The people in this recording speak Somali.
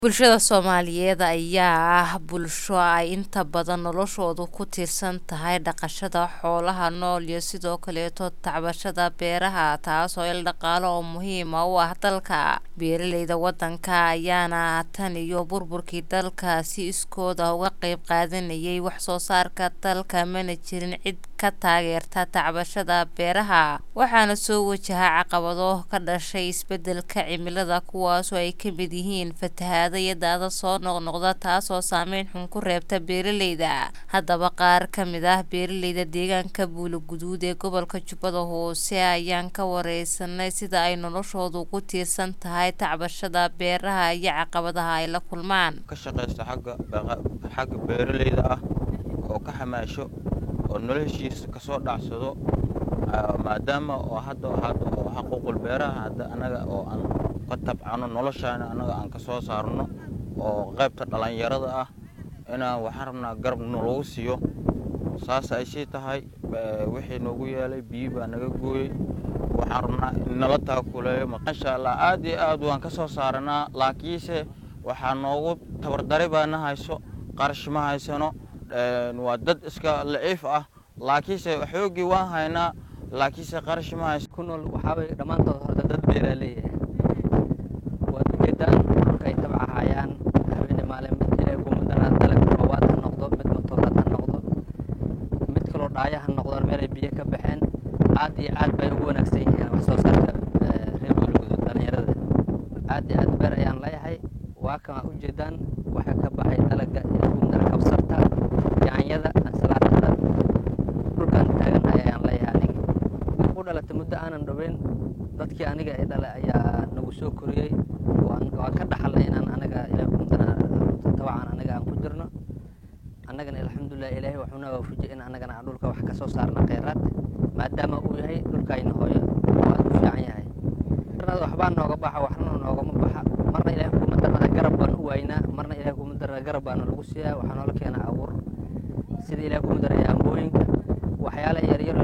Bulshada Soomaaliyeed ayaa ah bulsho ay inta badan noloshoodu ku tiirsan tahay dhaqashada xoolaha nool iyo sidoo kaleeto tacbashada beeraha taasoo il dhaqaale oo muhiim u ah dalka. Beeraleyda wadanka ayaana tan iyo burburkii dalka si iskood ah uga qayb qaadanayay wax soo saarka dalka mana jirin cid ka taageerta tacbashada beeraha waxaana soo wajaha caqabado ka dhashay isbedelka cimilada kuwaasoo ay ka mid yihiin fatahaado iyo daadad soo noqnoqda taasoo saameyn xun ku reebta beeraleyda. Haddaba qaar ka mid ah beeraleyda deegaanka Buuloguduud ee gobolka Jubbada Hoose ayaan ka wareysanay sida ay noloshoodu ugu tiirsan tahay tacbashada beeraha iyo caqabadaha ay la kulmaan. ka shaqaysta xagga xagga beeraleyda ah oo ka xamaasho oo noloshiisa kasoo dhacsado aa, maadaama oo hadda hadda oo xaquuqul beeraha hadda anaga oo aan ka tabcano noloshaana anaga aan kasoo saarno oo qaybta dhalinyarada ah inaan waxaan rabnaa garab nalagu siiyo saas ay sii tahay ba- wixii noogu yeelay biyo baa naga gooyey waxaan rabnaa in nala taakuleeyo masha allah aad iyo aad waan kasoo saaranaa laakiinse waxaa noogu tabardari baa na hayso qarash ma haysano een, waa dad iska laciif ah laakiinse xoogii waan haynaa laakiinse qarash ma hayso ku nool waxaa way dhammaantood horta dad beeraley ah waad ujeedaan dhulka ay tabcahayaan habeene maalin mid ilaahay kumadana dalag roobaad ha noqdo mid matooraad ha noqdo mid kaloo dhaaya ha noqdaan meel ay biyo ka baxeen aad iyo aad bay ugu wanaagsan yihiin wax soo saarka eh, reer Buuloguduud dhalinyarada aad iyo aad beer ayaan leeyahay waa kan ujeedaan waxa ka baxay dalaga ilaahay kumadana kabsarta yaanyada ansalaatada dhulkaan taaganahay ayaan leeyahay aniga markuu u dhalatay muddo aanan dhoweyn dadkii aniga i dhalay ayaa nagu soo koriyey waan waan ka dhaxalnay inaan anaga ilaah kumdana tabcan anaga aan ku jirno annagana alxamdulilah ilaahay wuxuuna waafajiyey in annagana aan dhulka wax ka soo saarna kheyraad maadaama uu yahay dhulkayna hooyo oo aad u fiican yahay marna waxbaa nooga baxa waxna noogama baxa marna ilaahay kumadarna garab baan u waynaa marna ilaahay kumadarna garab baana lagu siiyaa waxaa noola keenaa abuur sida ilaahay kumadaraya ambooyinka waxyaala yaryar